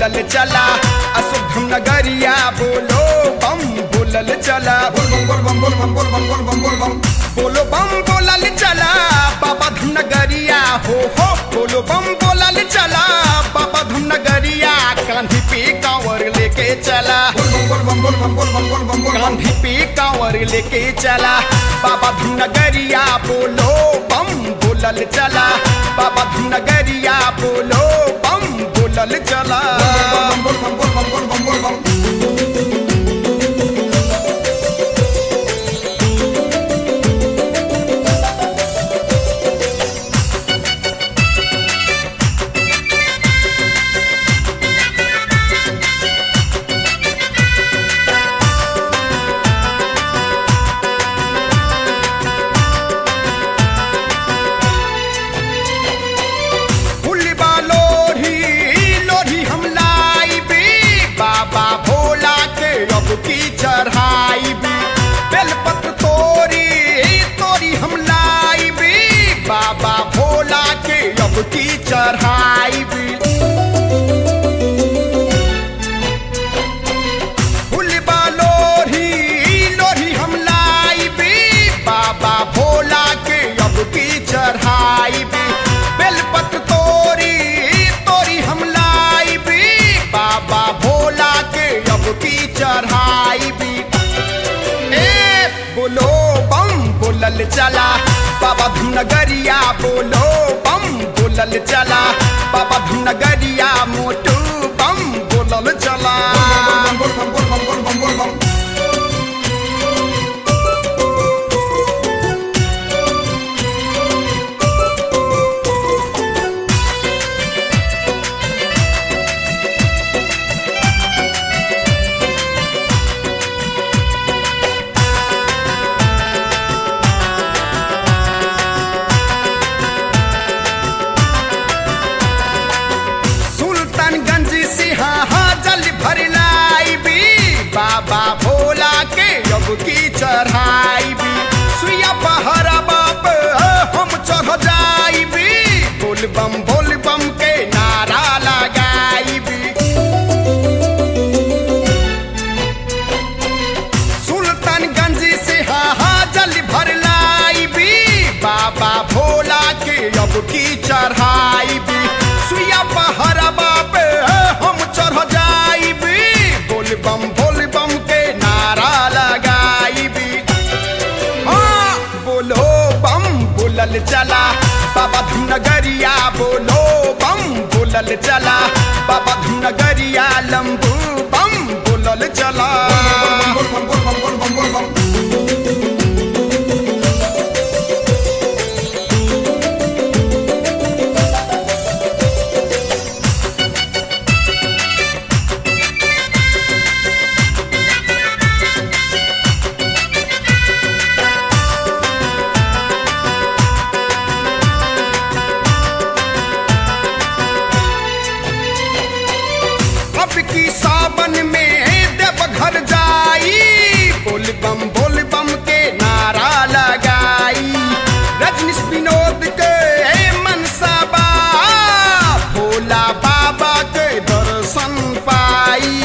बोलल चला अशुभम नगरिया बोलो बम बोलल चला बोल बम बोल बम बोल बम बोल बम बोल बम बोल बम बोलो बम बोलल चला बाबा धुन नगरिया हो हो बोलो बम बोलल चला बाबा धुन नगरिया कांधी पे कांवर लेके चला बोल बम बोल बम बोल बम बोल बम बोल बम बोल बम कांधी पे कांवर लेके चला बाबा धुन नगरिया बोलो बम बोलल चला बाबा धुन नगरिया बोलो बम बोलल चला बोल बम बोल बम बोल बम बोल बम फुलबा लोढ़ी लोढ़ी हम लाइबी बाबा भोला के अब की चढ़ाई भी बेलपत्र तोरी तोरी हम लाइबी बाबा भोला के अब की चढ़ाई भी फुलबा लोढ़ी लोढ़ी हम लाइबी बाबा भोला के अब की चढ़ाई भी बेलपत्र तोरी तोरी हम लाइबी बाबा भोला के अब की चढ़ाई भी ए बोलो बम बोलल चला बाबा धुनगरिया बोलो बम बोलल चला बाबा धुनगरिया मोटू बम बोलल चला बोल बम बोल बम बोल बम बोल बम सुल्तानगंज से हाँ जल भर लाइबी बाबा भोला के अब की चढ़ाई भी सुइया पहरा बाप हम चढ़ जाइबी बोल बम बोल बम के नारा लगाइबी सुल्तानगंज से हाँ जल भर लाइबी बाबा भोला के अब की चढ़ाई भी सुइया पहरा बाप हम चढ़ जाइबी बोल बम बोल बम के नारा लगाइबी हाँ बोलो बम बोलल चला बाबा धुनगरिया बोलो बम बोलल चला बाबा धुनगरिया लंबू बम बोलल चला बोल बम बोल बम बोल बम बोल बम अब की सावन में देव घर जाई बोल बम बोल बम के नारा लगाई रजनीश विनोद के मनसा बा भोला बाबा के दर्शन पाई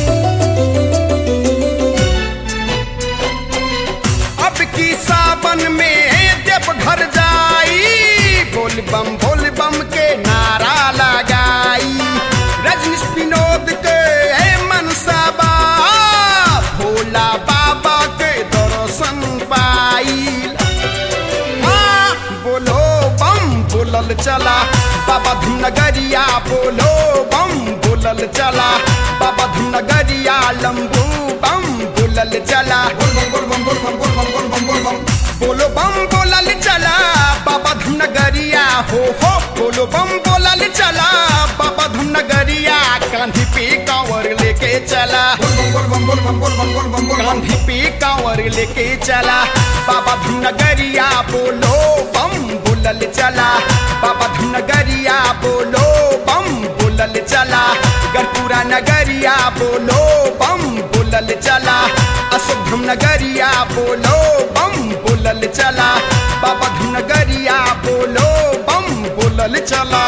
अब की सावन में देव घर जाई बोल बम बोल बम के नारा लगाई रजनीश विनोद के मनसा बा भोला बाबा के दर्शन पाई हाँ, बोलो बम बोलल चला बाबा धुनगरिया बोलो बम बोलल चला बाबा धुनगरिया लंबू बम बोलल चला बोल बम बोल बम बोल बम बोल बम बोल बम बोल बम बोलो बम बोलल चला बाबा धुनगरिया हो हो बोलो बम बोलल चला बाबा धुनगरिया कांधी पे कांवर लेके चला बोल बम बोल बम बोल बम बोल बम बोल बम कांधी पे कांवर लेके चला बाबा धुनगरिया बोलो बम बोलल चला बाबा धुनगरिया बोलो बम बोलल चला गरपुरा नगरिया बोलो बम बोलल चला अशुभम नगरिया बोलो बम बोलल चला बाबा धुनगरिया बोलो बम बोलल चला